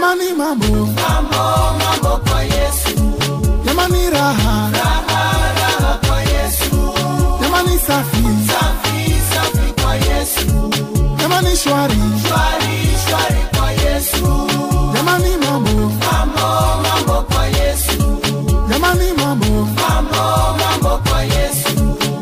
Jamani mambo, mambo mambo kwa Yesu, jamani raha, raha raha kwa Yesu, jamani safi, safi safi kwa Yesu, jamani shwari, shwari shwari kwa Yesu, jamani mambo, mambo mambo kwa Yesu, jamani mambo, mambo mambo kwa Yesu.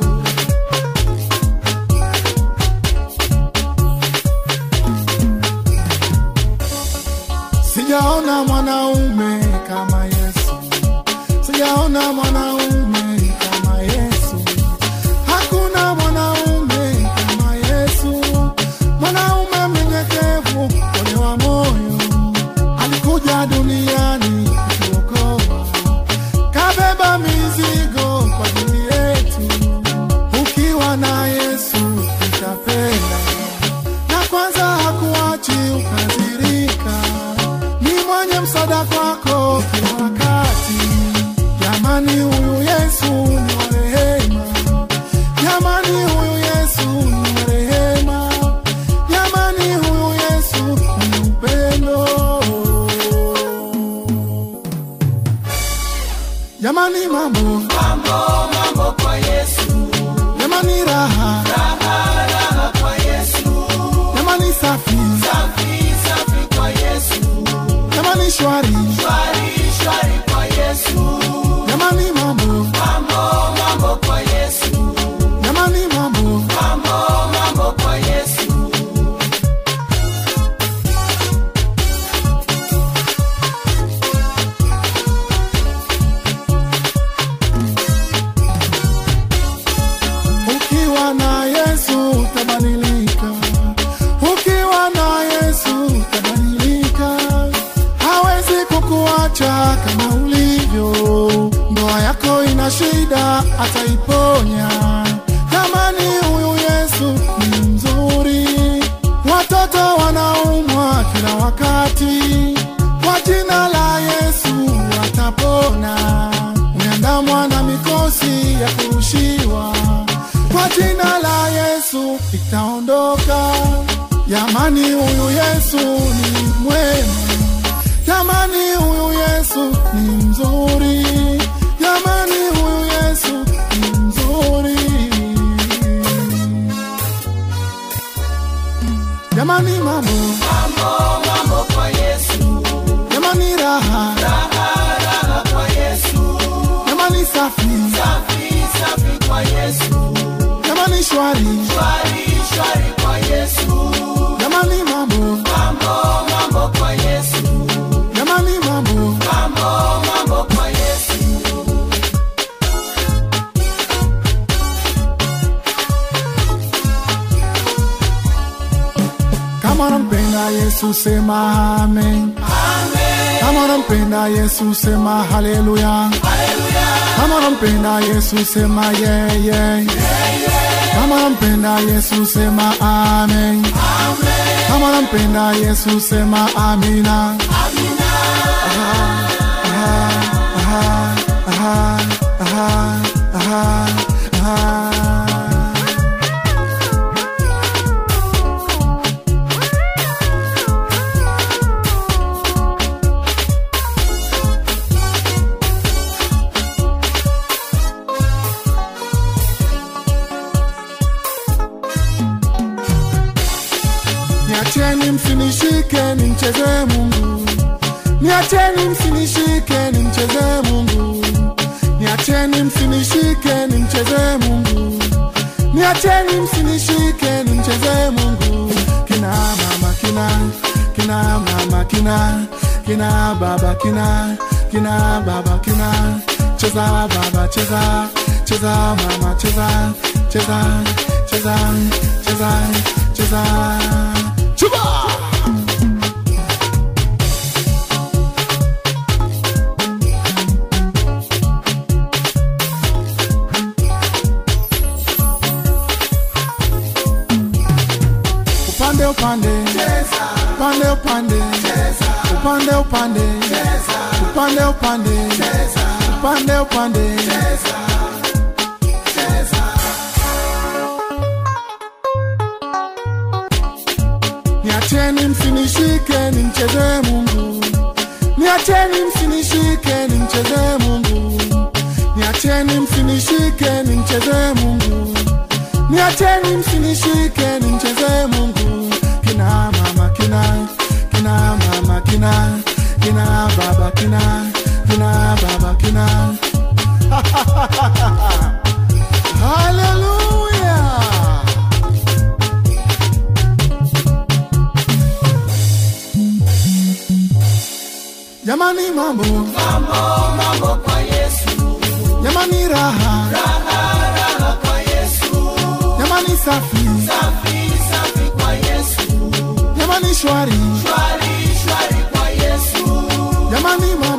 sijaona mwanaume kama Yesu, sijaona mwanaume kama Yesu, hakuna mwanaume kama Yesu, mwanaume mnyenyekevu, mwenye wa moyo, alikuja duniani kutuokoa, kabeba mizigo kwa ajili yetu. Ukiwa na Yesu utapenda, na kwanza hakuachi ukazirika, ni mwenye msaada kwako kila wakati. Jamani, huyu Yesu ni wa rehema, jamani, huyu Yesu ni wa rehema, jamani, huyu Yesu ni upendo. Jamani, mambo, Mambo mambo kwa Yesu, jamani, raha, raha raha kwa Yesu, jamani, safi, safi safi kwa Yesu, jamani, shwari, shwari shwari kwa Yesu, jamani, mambo, mambo mambo kwa Yesu, jamani, mambo, mambo mambo kwa Yesu. ukiwa na Yesu utabadilika, ukiwa na Yesu utabadilika, hawezi kukuacha kama ulivyo. Ndoa yako ina shida, ataiponya. Jamani, huyu Yesu ni mzuri. Watoto wanaumwa kila wakati, kwa jina la Yesu watapona. Umeandamwa na mikosi ya kurushiwa, kwa jina la Yesu itaondoka. Jamani, huyu Yesu ni mwema. Jamani, huyu Yesu ni mzuri. Jamani, huyu Yesu ni mzuri. Jamani, mambo, Mambo mambo kwa Yesu, jamani, raha, raha raha kwa Yesu, jamani, safi, safi safi kwa Yesu, jamani, shwari, shwari shwari kwa Yesu, jamani, mambo, mambo mambo kwa Yesu, jamani, mambo, mambo mambo kwa Yesu. kama nampenda Yesu sema amen. Kama nampenda Yesu sema haleluya. Kama nampenda Yesu sema yeah, yeah. Kama nampenda Yesu sema amen. Kama nampenda Yesu sema amina. Aha, aha, aha, aha, aha, aha. Niacheni msinishike nimcheze Mungu, niacheni msinishike nimcheze Mungu, niacheni msinishike nimcheze Mungu, niacheni msinishike nimcheze Mungu. Kina mama kina, kina mama kina, kina baba kina, kina baba kina, cheza baba cheza, cheza mama cheza, cheza, cheza, cheza, cheza. Chuba! upande upande upande upande upande upande upande upande upande upande niacheni msinishike nimcheze Mungu niacheni msinishike nimchezee mungu niacheni msinishike nimchezee mungu niacheni msinishike nimchezee mungu kina mama kina kina mama kina kina baba kina kina baba kina haleluya jamani mambo mambo mambo kwa yesu jamani raha raha kwa yesu jamani safi safi safi kwa yesu jamani shwari shwari shwari kwa yesu jamani